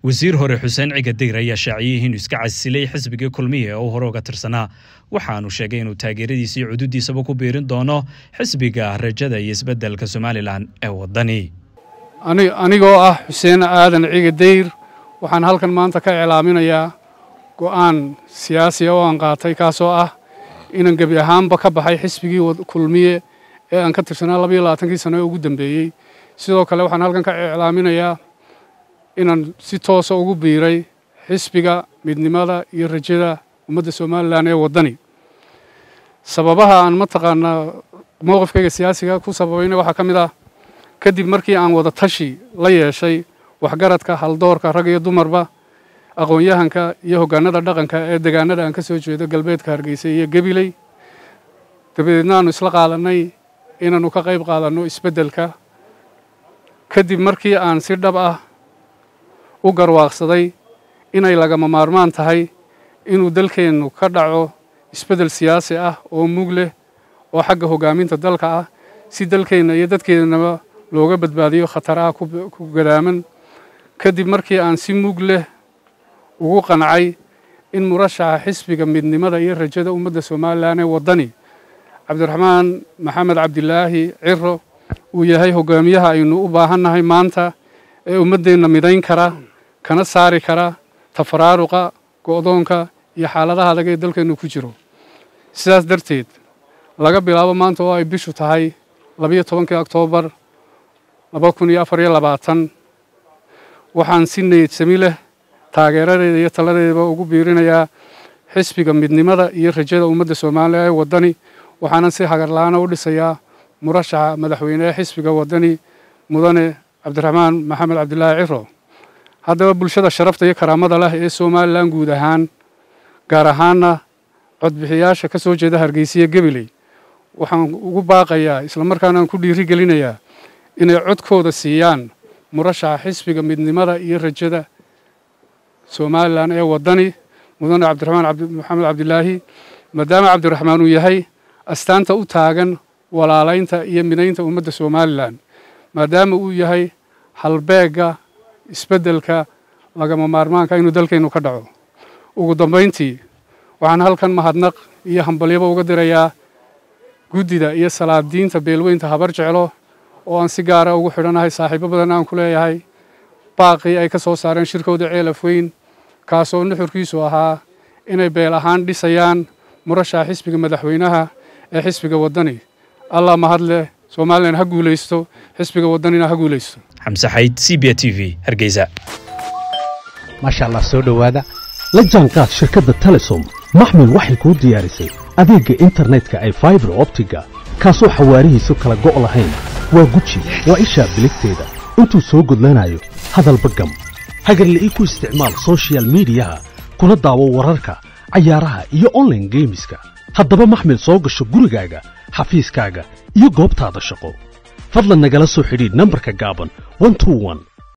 wasiir hore xuseen cigadeyr ayaa shaaciyey inuu iska casilay xisbigii kulmiya oo hore uga tirsanaa waxaanu sheegay inuu taageeradiisa iyo cududiisaba ku biirin doono xisbiga rajada iyo isbeddelka somalilan ee waddani anigoo ah xuseen aadan cigadeyr waxaan halkan maanta ka iclaaminayaa go'aan siyaasiya oo aan qaatay kaasoo ah inaan gebi ahaanba ka baxay xisbigii kulmiye ee aan ka tirsanaa labayo labaatankii sano ee ugu dambeeyey sidoo kale waxaan halkan ka iclaaminayaa inaan si toosa ugu biiray xisbiga midnimada iyo rajada ummadda somalilan ee waddani sababaha aan mataqaanaa mowqifkayga siyaasiga ku sababayna waxaa ka mid ah kadib markii aan wada tashi la yeeshay waxgaradka haldoorka rag iyo dumarba aqoon-yahanka iyo hoggaanada dhaqanka ee degaanada aan ka soo jeedo galbeedka hargeysa iyo gabiley dabadeedna aanu isla qaadanay inaannu ka qayb qaadanno isbeddelka kadib markii aan si dhab ah u garwaaqsaday inay lagama maarmaan tahay inuu dalkeennu ka dhaco isbeddel siyaasi ah oo mug leh oo xagga hoggaaminta dalka ah si dalkeenna iyo dadkeennaba looga badbaadiyo khataraha ku gadaaman kadib markii aan si mug leh ugu qancay in murashaxa xisbiga midnimada iyo rajada ummadda somalilan ee waddani cabdiraxmaan maxamed cabdilaahi ciro uu yahay hoggaamiyaha aynu u baahannahay maanta ee ummaddeenna midayn kara kana saari kara tafaraaruqa go'doonka iyo xaaladaha adag ee dalkeennu ku jiro sidaas darteed laga bilaabo maanta oo ay bishu tahay labayo tobankii oktoobar laba kun iyo afar iyo labaatan waxaan si needsami leh taageeradeeda iyo taladeedaba ugu biirinayaa xisbiga midnimada iyo rajada ummadda soomaaliya ee waddani waxaanan si hagarla-aana u dhisayaa murashaxa madaxweyne ee xisbiga waddani mudane cabdiraxmaan maxamed cabdilaahi ciro haddaba bulshada sharafta iyo karaamada leh ee somalilan guud ahaan gaar ahaanna codbixiyaasha ka soo jeeda hargeysiya gabiley waxaan ugu baaqayaa islamarkaana aan ku dhiiri gelinayaa inay codkooda siiyaan murashaxa xisbiga midnimada iyo rajada somalilan ee waddani mudane cabdiraxmaan maxamed cabdilaahi maadaama cabdiraxmaan uu yahay astaanta u taagan walaalaynta iyo midaynta ummadda somalilan maadaama uu yahay halbeegga isbeddelka lagama maarmaanka inuu dalkeennu ka dhaco ugu dambayntii waxaan halkan mahadnaq iyo hambalyaba uga dirayaa guddida iyo salaadiinta beelweynta habar jeclo oo aan si gaara ugu xidhanahay saaxiibo badan aan ku leeyahay baaqii ay ka soo saareen shirkooda ceelaf weyn kaasoo nuxurkiisu ahaa inay beel ahaan dhisayaan murashaxa xisbiga madaxweynaha ee xisbiga waddani allah mahad leh somalilan ha guulaysto xisbiga waddanina ha guulaysto xamse xayd c b t v hargeysa maasha allah soo dhowaada la jaanqaad shirkadda telesom maxmil waxay kuu diyaarisay adeegga internetka ay faibar optiga kaasoo xawaarihiisu kala go' lahayn waa guji waa ishaa biligteeda intuu soo gudlanayo hadalba gam hagarla'ii ku isticmaal sochial midiyaha kuna daawo wararka cayaaraha iyo onlaine geemiska haddaba maxmil soo gasho gurigaaga xafiiskaaga iyo goobtaada shaqo fadlan nagala soo xidhiidh nambarka gaaban